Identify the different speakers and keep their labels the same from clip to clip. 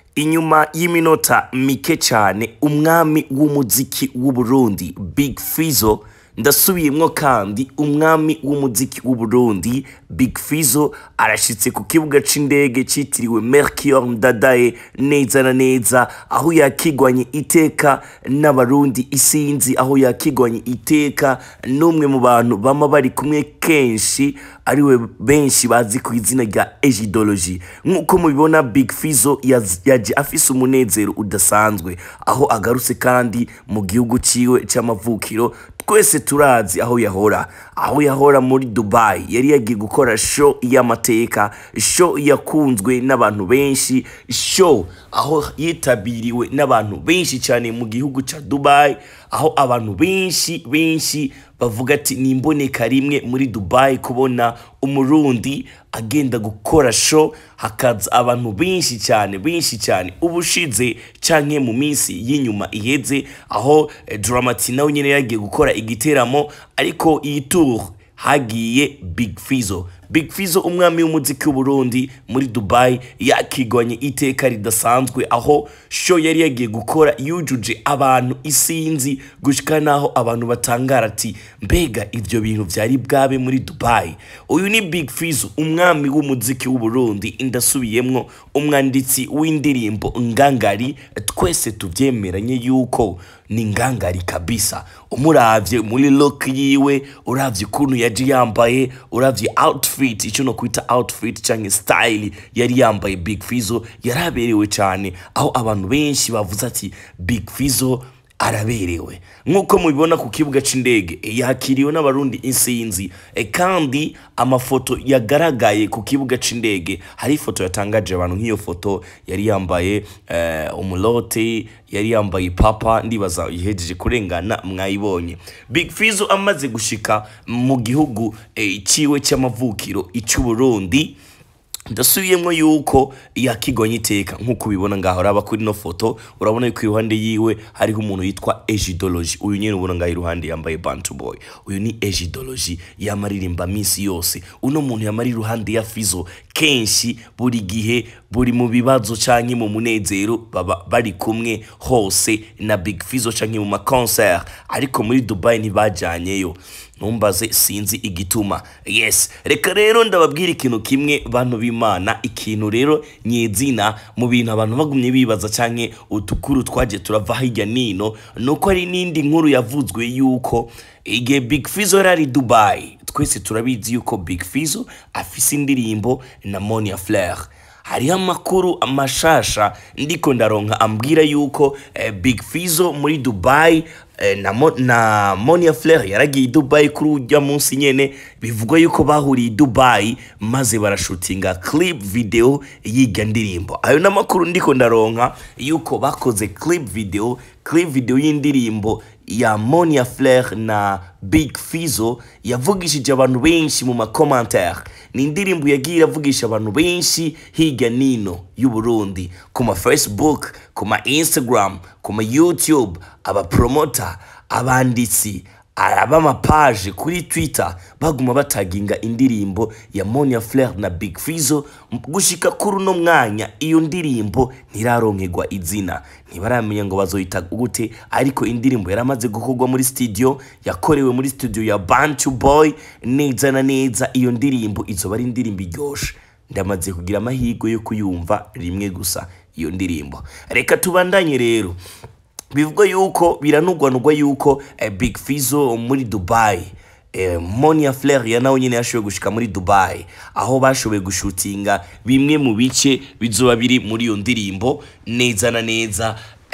Speaker 1: inyuma y'iminota mike cyane umwami w'umuziki w'uburundi big fizo ndasubiyemwo kandi umwami w'umuziki w'uburundi big fizo arashitse ku kibuga c'indege citiriwe mercure ndadaye neza na neza aho yakigwanye iteka n'abarundi isinzi aho yakigwanye iteka n'umwe mu bantu bama bari kumwe kenshi ariwe benshi bazi ku izina rya ejidoloji nk'uko mubibona big fizo yaz- yaje afise umunezero udasanzwe aho agarutse kandi mu gihugu ciwe c'amavukiro twese turazi aho yahora aho yahora muri dubai yari yagiye gukora show y'amateka show yakunzwe n'abantu benshi show aho yitabiriwe n'abantu benshi cyane mu gihugu ca dubai aho abantu benshi benshi bavuga ati ni imboneka rimwe muri dubai kubona umurundi agenda gukora show hakaza abantu benshi cyane benshi cyane ubushize canke mu minsi y'inyuma iheze aho eh, Dramati nawe nyene yagiye gukora igiteramo ariko iyi tour hagiye Big Fizo Big Fizo umwami w'umuziki w'Uburundi muri Dubai yakigwanye iteka ridasanzwe aho show yari yagiye gukora yujuje abantu isinzi gushika naho abantu batangara ati mbega ivyo bintu vyari bwabe muri Dubai uyu ni Big Fizo umwami w'umuziki w'Uburundi indasubiyemwo umwanditsi w'indirimbo ngangari twese tuvyemeranye yuko ni ngangari kabisa umuravye muri look yiwe uravye ukuntu yaje yambaye uravye outfit ico no kwita outfit canke style yari yambaye Big Fizo yaraberewe cane aho abantu benshi bavuze ati Big Fizo araberewe nk'uko mubibona ku kibuga c'indege e, yakiriwe n'abarundi insinzi e, kandi amafoto yagaragaye ku kibuga c'indege hari ifoto yatangaje abantu nk'iyo foto yari yambaye eh, umulote yari yambaye papa ndibaza ihejeje kurengana mwayibonye big fizo amaze gushika mu gihugu eh, ciwe c'amavukiro ic'uburundi ndasubiyemo yuko yakigwanye iteka nk'uko ubibona ngaho uraba kuri ino foto urabona yuko iruhande yiwe hariho umuntu yitwa ejidoloji uyu nyine ubona ngaho iruhande yambaye bantu boy uyu ni ejidoloji yamaririmba minsi yose uno muntu yamara iruhande ya fizo kenshi buri gihe buri mu bibazo canke mu munezero baba bari kumwe hose na big fizo canke mu maconcert ariko muri dubai ntibajyanyeyo ntumbaze sinzi igituma yes reka rero ndababwira ikintu kimwe bantu b'imana ikintu rero nyezina mu bintu abantu bagumye bibaza canke utukuru twaje turava hirya nino nuko hari n'indi nkuru yavuzwe yuko igihe big fizo yari ari dubai twese turabizi yuko big fizo afise indirimbo na monia flair hariho amakuru amashasha ndiko ndaronka ambwira yuko eh, big fizo muri dubai eh, na, Mo, na monia flair yaragiye i dubai kuri ujya munsi nyene bivugwa yuko bahuriye i dubai maze barashutinga clip video yiga ndirimbo ayo n'amakuru ndiko ndaronka yuko bakoze clip video clip video y'indirimbo ya monia flair na big fizo yavugishije abantu benshi mu makomantere ni indirimbo yagiye iravugisha abantu benshi hirya nino y'uburundi ku ma facebook ku ma instagram ku ma youtube abapromota abanditsi abamapaje kuri twitter baguma bataginga indirimbo ya monia flair na big fizo gushika kuri uno mwanya iyo ndirimbo ntiraronkegwa izina ntibaramenya ngo bazoyita gute ariko indirimbo yaramaze gukorwa muri studio yakorewe muri studio ya bantu boy neza na neza iyo ndirimbo izoba ari indirimbo iryoshe ndamaze kugira amahirwe yo kuyumva rimwe gusa iyo ndirimbo reka tubandanye rero bivugwa yuko biranugwanugwa yuko eh, big fizo muri dubai eh, monia flair ya nawe nyine yashoboye gushika muri dubai aho bashoboye gushutinga bimwe mu bice bizoba biri muri iyo ndirimbo neza na neza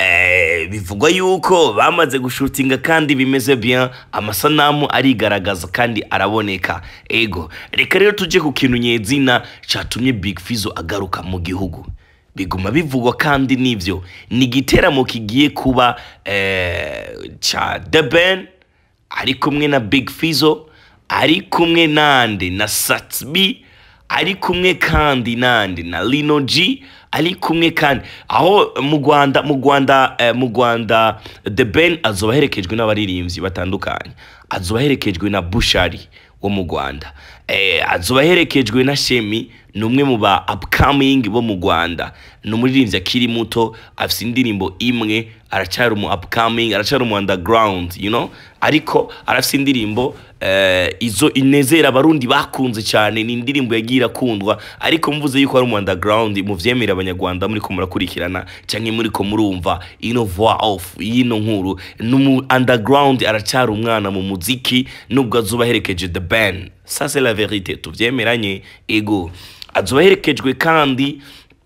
Speaker 1: eh, bivugwa yuko bamaze gushutinga kandi bimeze bien amasanamu arigaragaza kandi araboneka ego reka rero tujye ku kintu nyezina catumye big fizo agaruka mu gihugu biguma bivugwa kandi nivyo ni igiteramo kigiye kuba eh, ca The Ben ari kumwe na Big Fizo ari kumwe nande na Satsby ari kumwe kandi nande na Lino G ari kumwe kandi aho mu Rwanda mu Rwanda eh, mu Rwanda The Ben azoba aherekejwe n'abaririmbyi batandukanye azoba aherekejwe na Bushari wo mu Rwanda eh, azoba aherekejwe na Shemi ni umwe mu ba upcoming bo mu rwanda ni umuririmbyi akiri muto afite indirimbo imwe aracyari umu upcoming aracyari umu underground you know ariko arafite indirimbo eh, izo inezera abarundi bakunze cyane ni indirimbo yagiye irakundwa ariko mvuze yuko ari umu underground muvyemere abanyarwanda muri ko murakurikirana cyangwa muri ko murumva ino voix off y'ino nkuru ni umu underground aracyari umwana mu muziki nubwo azuba aherekeje the band ça c'est la vérité tuvyemeranye ego azuba aherekejwe kandi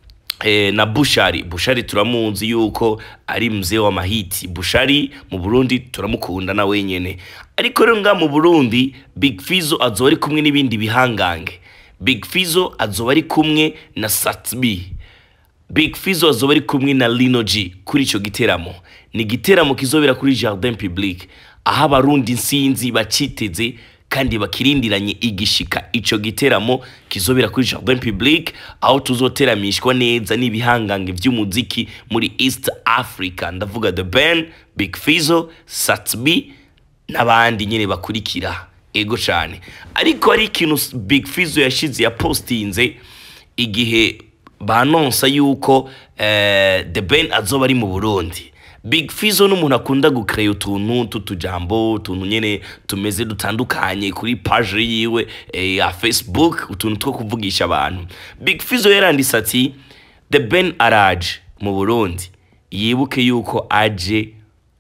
Speaker 1: eh, na bushari bushari turamuzi yuko ari mzee wa mahiti bushari mu burundi turamukunda na wenyene ariko rero nga mu burundi big fizo azoba ari kumwe n'ibindi bihangange big fizo azoba ari kumwe na satbi big fizo azoba ari kumwe na lino g kuri icyo giteramo ni igiteramo kizobera kuri jardin public aho abarundi nsinzi baciteze kandi bakirindiranye igishika ico giteramo kizobera kuri jardin public aho tuzoteramishwa neza n'ibihangange vy'umuziki muri east africa ndavuga the band big fizo satbi n'abandi nyine bakurikira ego cyane ariko hari ikintu big fizo yashize yapostinze igihe banonsa yuko eh, the ben azoba ari mu burundi big fizo n'umuntu akunda gukereya utuntu tw'utujambo utuntu nyine tumeze dutandukanye kuri paje yiwe eh, ya facebook utuntu two kuvugisha abantu big fizo yaranditse ati the ben araje mu burundi yibuke yuko aje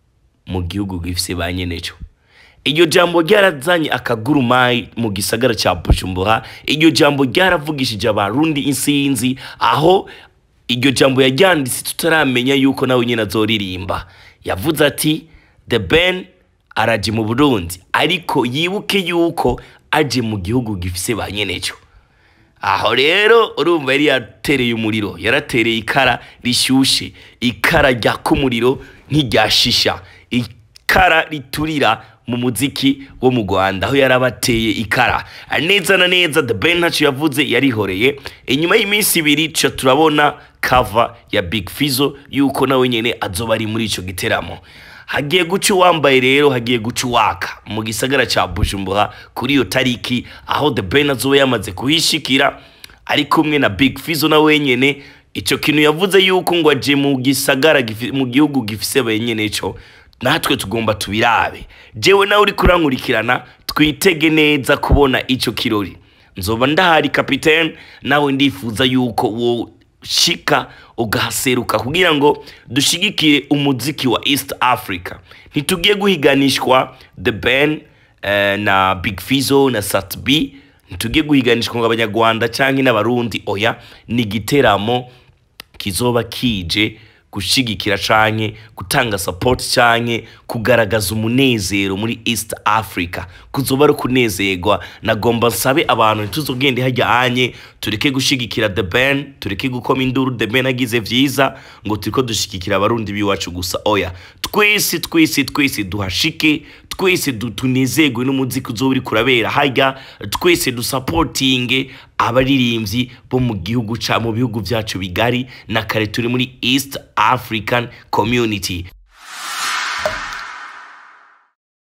Speaker 1: mu gihugu gifise ba nyeneco iryo jambo ryarazanye akagurumayi mu gisagara cya bujumbura iryo jambo ryaravugishije abarundi insinzi aho iryo jambo yaryanditse tutaramenya yuko nawe nyine azoririmba yavuze ati the ben araje mu burundi ariko yibuke yuko aje mu gihugu gifise ba nyeneco aho rero urumva yari yatereye umuriro yaratereye ikara rishyushye ikara ryaka umuriro nk'iryashisha ikara riturira mu muziki wo mu rwanda aho yarabateye ikara neza na neza the ben ntacyo yavuze yarihoreye inyuma y'iminsi ibiri tuca turabona kava ya big fizo yuko nawe nyine azoba ari muri icyo giteramo hagiye guca uwambaye rero hagiye guca uwaka mu gisagara cya bujumbura kuri iyo tariki aho the ben azoba yamaze kuhishikira ari kumwe na big fizo na wenyine icyo kintu yavuze yuko ngo aje mu gisagara gifi- mu gihugu gifise benyene cyo natwe tugomba tubirabe jewe nawe uri kurankurikirana twitege neza kubona icyo kirori nzoba ndahari kapitene nawe ndifuza yuko wo shika ugahaseruka kugira ngo dushigikire umuziki wa east africa ntitugiye guhiganishwa the ben eh, na big fizo na sat b ntitugiye guhiganishwa ngo abanyarwanda cyangwa n'abarundi oya ni igiteramo kizoba kije gushigikira canke gutanga support canke kugaragaza umunezero muri East Africa kuzoba ari kunezerwa nagomba nsabe abantu ntituzogende hajya anye tureke gushigikira the band tureke gukoma induru the band agize vyiza ngo turiko dushigikira abarundi biwacu gusa oya twese twese twese duhashike twese du- tunezerwe n'umuziki uzoba uri kurabera hajya twese dusapotinge abaririmbyi bo mu gihugu ca mu bihugu vyacu bigari na kare turi muri east african community